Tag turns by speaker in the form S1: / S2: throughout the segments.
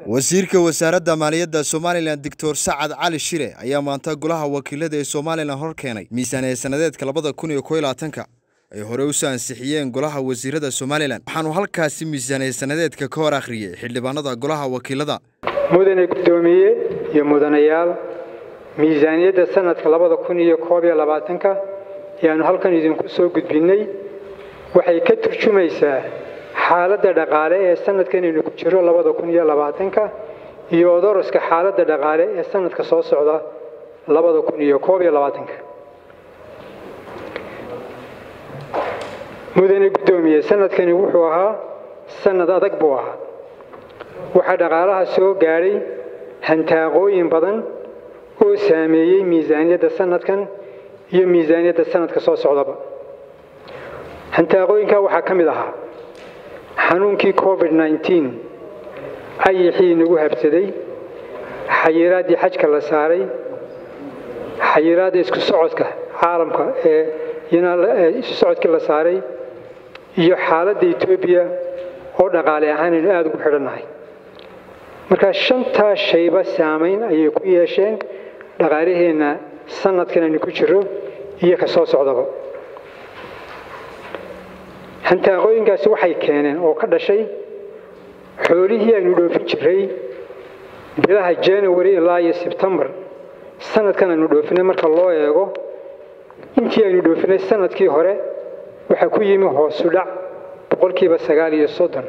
S1: wasiirka wasaaradda maaliyadda somalilan doctor sacad cali shire ayaa maanta golaha wakiilada ee somalilan hor keenay miisaaniya sanadeedka labada kun iyo kow iyo labaatanka ay hore usoo ansixiyeen golaha wasiirada somalilan waxaanu halkaasi miisaaniya sanadeedka ka hor akhriyey xildhibaanada golaha wakiilada
S2: mudane guddoomiye iyo mudanayaal miisaaniyadda sanadka labada kun iyo koob iyo labaatanka ayaanu halkan idinku soo gudbinnay waxay ka turjumaysaa xaaladda dhaqaale ee sanadkan aynu ku jiro labada kun iyo labaatanka iyo odoroska xaaladda dhaqaale ee sanadka soo socda labada kun iyo koob iyo labaatanka mudane guddoomiye sanadkani wuxuu ahaa sanad adag buu ahaa waxaa dhaqaalaha soo gaadhay hantaaqooyin badan oo saameeyey miisaaniyadda sanadkan iyo miisaaniyadda sanadka soo socdaba hantaaqooyinkaa waxaa ka mid ahaa xanuunkii covid nneteen ayixii nagu habsaday xayiraaddii xajka la saaray xayiraadda isku socodka caalamka ee isu socodkii la saaray iyo xaaladda etoobiya oo dhaqaale ahaan aynu aada ugu xidhannahay markaa shantaa shayba saamayn ayay ku yeesheen dhaqaalaheenna sanadkan aynu ku jiro iyo ka soo socdaba hantaaqooyinkaasi waxay keeneen oo ka dhashay xoolihii aynu dhoofin jiray bilaha january ilaa iyo sebtembar sanadkan aynu dhoofinay marka loo eego intii aynu dhoofinay sanadkii hore waxaa ku yimi hoosu dhac boqolkiiba sagaal iyo soddon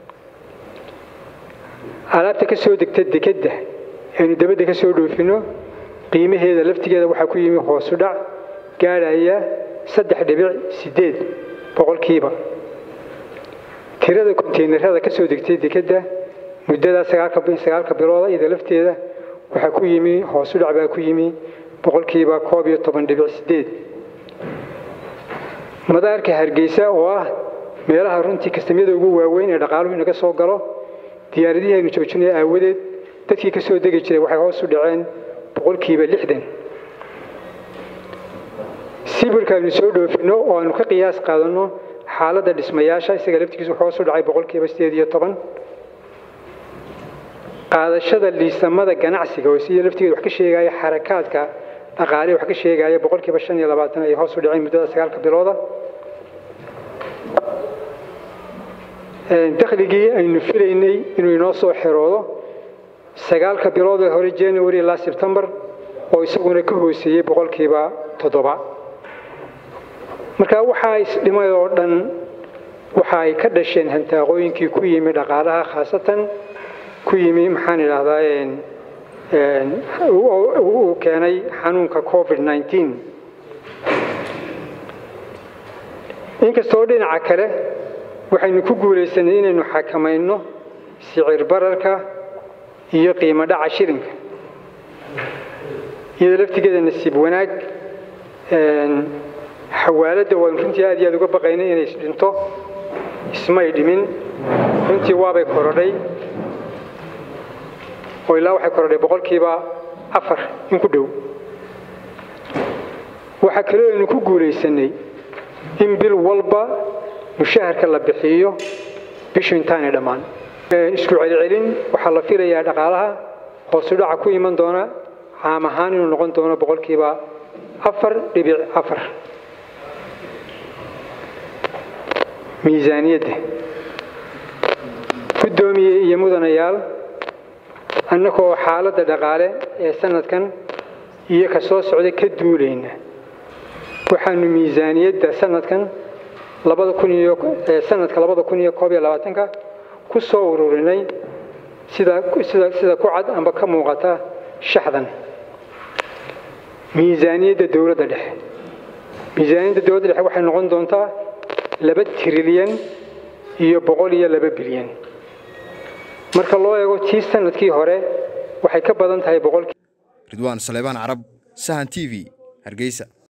S2: alaabta ka soo degta dekedda aynu dabadda ka soo dhoofinno qiimaheeda laftigeeda waxaa ku yimi hoosu dhac gaadhaya saddex dhibic siddeed boqolkiiba tirada konteynerada ka soo degtay dekedda muddada sagaalka bilooda iyada lafteeda waxaa ku yimi hoosu dhac baa ku yimi boqolkiiba koob iyo toban dhibic siddeed madaarka hargeysa oo ah meelaha runtii kastamyada ugu waaweyn ee dhaqaaluhu inaga soo galo diyaaradihii aynu joojinay aawadeed dadkii ka soo degi jiray waxay hoos u dhaceen boqolkiiba lixdan sibirka aynu soo dhoofinno oo aanu ka qiyaas qaadanno xaaladda dhismayaasha isaga laftigiisu hoos u dhacay boqolkiiba sideed iyo toban qaadashada liisamada ganacsiga oo sida laftigeeda wax ka sheegaya xarakaadka dhaqaale wax ka sheegaya boqolkiiba shan iyo labaatan ay hoos u dhaceen muddada sagaalka bilooda dakhligii aynu filaynay inuu inoo soo xeroodo sagaalka bilood ee hore january ilaa sebtembar oo isaguna ka hooseeyey boqolkiiba toddoba marka waxaa isdhimay oo dhan waxa ay ka dhasheen hantaaqooyinkii ku yimi dhaqaalaha khaasatan ku yimi maxaan idhaahdaa uu keenay xanuunka covid nneteen inkastoo dhinaca kale waxaynu ku guulaysanay inaynu xakamayno sicir bararka iyo qiimo dhaca shilinka iyadoo laftigeeda nasiib wanaag xawaaladda waanu runtii aad iyo aad uga baqaynay inay isdhinto ismay dhimin runtii waabay korodhay oo ilaa waxay korodhay boqolkiiba afar in ku dhow waxaa kaloo aynu ku guulaysanay in bil walba mushaharka la bixiyo bishu intaanay dhammaan isku celcelin waxaa la filayaa dhaqaalaha hoosu dhaca ku iman doona caam ahaan inuu noqon doono boqolkiiba afar dhibic afar miisaaniyadda guddoomiye iyo mudanayaal annagoo xaaladda dhaqaale ee sanadkan iyo ka soo socda ka duulayna waxaanu miisaaniyadda sanadkan labada kun iyo sanadka labada kun iyo koob iyo labaatanka ku soo ururinay sida sida sida ku cad amba ka muuqata shaxdan miisaaniyadda dowladda dhexe miisaaniyadda dowladda dhexe waxay noqon doontaa laba trilyan iyo boqol iyo laba bilyan marka loo eego tii sanadkii hore waxay ka badan tahay boqolkii
S1: ridwaan saleebaan carab sahan t v hargeysa